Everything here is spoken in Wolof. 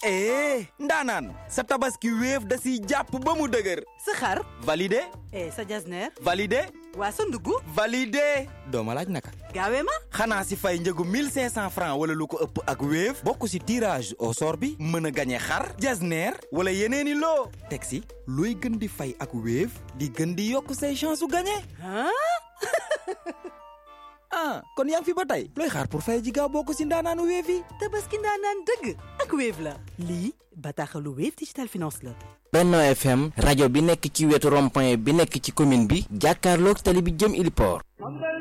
eh ndaanaan sa tabaski wéef da siy jàpp ba mu dëgër sa xar validé eh sa jasneer validé waa sa ndugg validé dooma laaj naka gaawee ma xanaa si fay njëgu 1500 francs wala lu ko ëpp ak wéef bokk si tirage au sort bi mën a gañe xar jasneer wala yeneeni loo teg si looy gën di fay ak wéef di gën di yokk say chance su gañe ah ah kon yaa ngi fi ba tey looy xaar pour fay ji gaaw bokk si ndaanaanu wéef yi tabaski ndaanaan dëgg ak Wave la lii bataaxalu Wave Digital Finance la Benno FM rajo bi nekk ci wetu rond-point bi nekk ci commune bi jàkkaarloog tali bi jëm Iliport